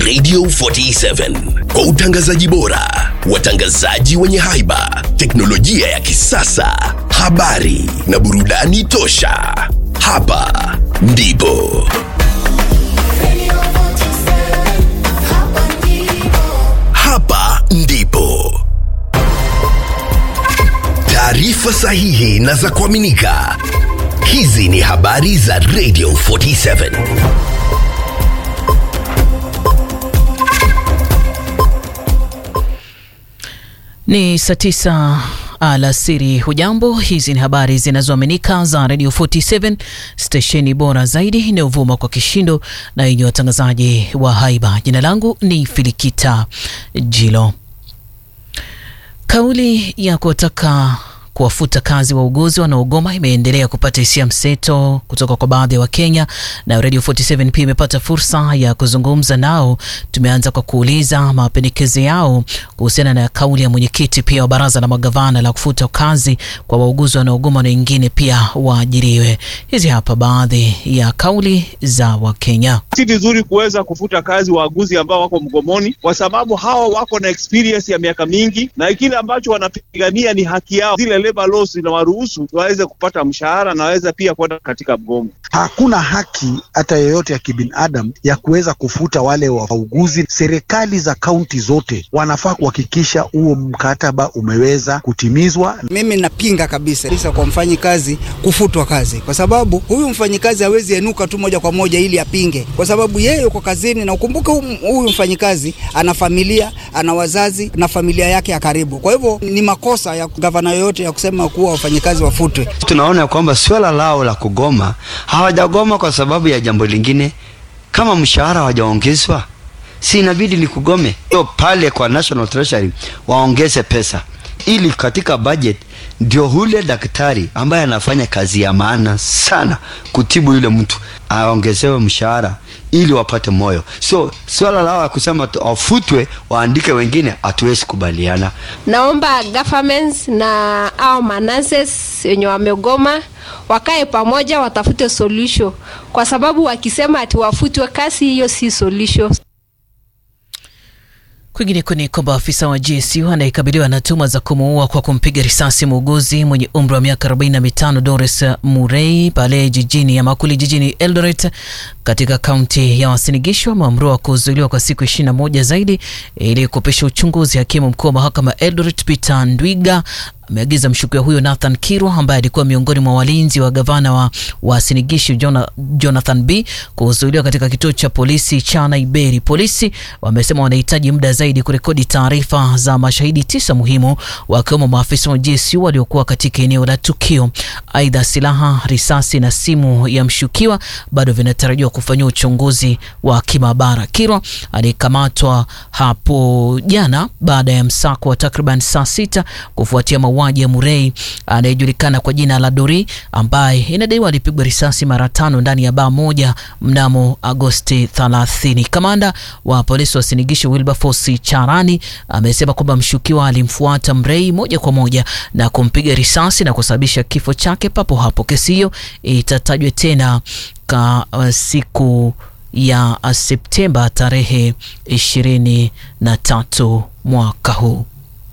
Radio 47 kwa utangazaji bora, watangazaji wenye haiba, teknolojia ya kisasa, habari na burudani tosha. Hapa ndipo hapa ndipo taarifa sahihi na za kuaminika. Hizi ni habari za Radio 47. Ni saa tisa alasiri. Hujambo, hizi ni habari zinazoaminika za Radio 47 stesheni bora zaidi inayovuma kwa kishindo na yenye watangazaji wa haiba. Jina langu ni Filikita Jilo. Kauli ya kuwataka kuwafuta kazi wauguzi wanaogoma imeendelea kupata hisia mseto kutoka kwa baadhi ya Wakenya, na Radio 47 pia imepata fursa ya kuzungumza nao. Tumeanza kwa kuuliza mapendekezo yao kuhusiana na kauli ya mwenyekiti pia wa baraza la magavana la kufuta kazi kwa wauguzi wanaogoma na wengine pia waajiriwe. Hizi hapa baadhi ya kauli za Wakenya. Si vizuri kuweza kufuta kazi waaguzi ambao wako mgomoni, kwa sababu hawa wako na experience ya miaka mingi, na kile ambacho wanapigania ni haki yao. Zile labor laws zinawaruhusu waweze kupata mshahara na waweze pia kwenda katika mgomo. Hakuna haki hata yoyote ya kibinadamu ya kuweza kufuta wale wauguzi. Serikali za kaunti zote wanafaa kuhakikisha huo mkataba umeweza kutimizwa. Mimi napinga kabisa kabisa kwa mfanyikazi kufutwa kazi, kwa sababu huyu mfanyikazi hawezi enuka tu moja kwa moja ili apinge, kwa sababu yeye yuko kazini, na ukumbuke huyu mfanyikazi ana familia, ana wazazi na familia yake ya karibu. Kwa hivyo ni makosa ya gavana yoyote ya kusema kuwa wafanyikazi wafutwe. Tunaona kwamba swala lao la kugoma, hawajagoma kwa sababu ya jambo lingine. Kama mshahara hawajaongezwa, si inabidi ni kugome? Hiyo pale kwa National Treasury waongeze pesa, ili katika budget ndio hule daktari ambaye anafanya kazi ya maana sana kutibu yule mtu aongezewe mshahara ili wapate moyo. So swala lao la kusema wafutwe waandike wengine, hatuwezi kubaliana. Naomba governments na au manases wenye wamegoma wakae pamoja, watafute solution, kwa sababu wakisema ati wafutwe kazi, hiyo si solution. Kwingineko ni kwamba afisa wa GSU anayekabiliwa na tuhuma za kumuua kwa kumpiga risasi muuguzi mwenye umri wa miaka 45 Doris Murray pale jijini ya Makuli jijini Eldoret katika kaunti ya Uasin Gishu ameamriwa kuzuiliwa kwa siku 21 zaidi ili kupisha uchunguzi. Hakimu mkuu wa mahakama Eldoret Peter Ndwiga ameagiza mshukiwa huyo Nathan Kirwa ambaye alikuwa miongoni mwa walinzi wa gavana wa Uasin Gishu Jonathan B kuzuiliwa katika kituo cha polisi cha Naiberi. Polisi wamesema wanahitaji muda zaidi kurekodi taarifa za mashahidi tisa muhimu, wakiwemo maafisa wa GSU waliokuwa katika eneo la tukio. Aidha, silaha, risasi na simu ya mshukiwa bado vinatarajiwa kufanyiwa uchunguzi wa kimaabara. Kirwa alikamatwa hapo jana baada ya msako wa takriban saa sita kufuatia mauaji ya Murray anayejulikana kwa jina la Dori ambaye inadaiwa alipigwa risasi mara tano ndani ya baa moja mnamo Agosti 30. Kamanda wa polisi wa Uasin Gishu Wilberforce Charani amesema kwamba mshukiwa alimfuata Murray moja kwa moja na kumpiga risasi na kusababisha kifo chake papo hapo. Kesi hiyo itatajwa tena ka uh, siku ya uh, Septemba tarehe 23 mwaka huu.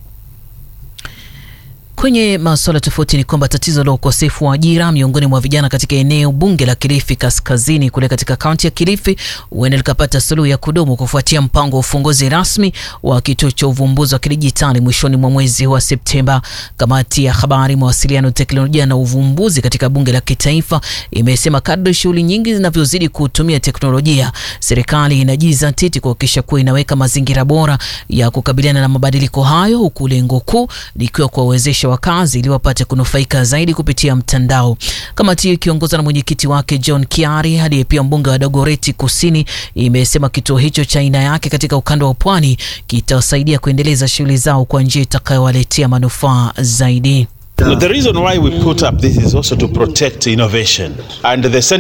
Kwenye masuala tofauti ni kwamba tatizo la ukosefu wa ajira miongoni mwa vijana katika eneo bunge la Kilifi Kaskazini kule katika kaunti ya Kilifi huenda likapata suluhu ya kudumu kufuatia mpango wa ufunguzi rasmi wa kituo cha uvumbuzi wa kidijitali mwishoni mwa mwezi wa Septemba. Kamati ya habari, mawasiliano, teknolojia na uvumbuzi katika bunge la kitaifa imesema kadri shughuli nyingi zinavyozidi kutumia teknolojia, serikali inajizatiti kuhakikisha kuwa inaweka mazingira bora ya kukabiliana na mabadiliko hayo, huku lengo kuu likiwa kuwawezesha wakazi ili wapate kunufaika zaidi kupitia mtandao. Kamati hiyo ikiongozwa na mwenyekiti wake John Kiari aliye pia mbunge wa Dagoreti Kusini imesema kituo hicho cha aina yake katika ukanda wa pwani kitawasaidia kuendeleza shughuli zao kwa njia itakayowaletea manufaa zaidi. The reason why we put up this is also to protect innovation and the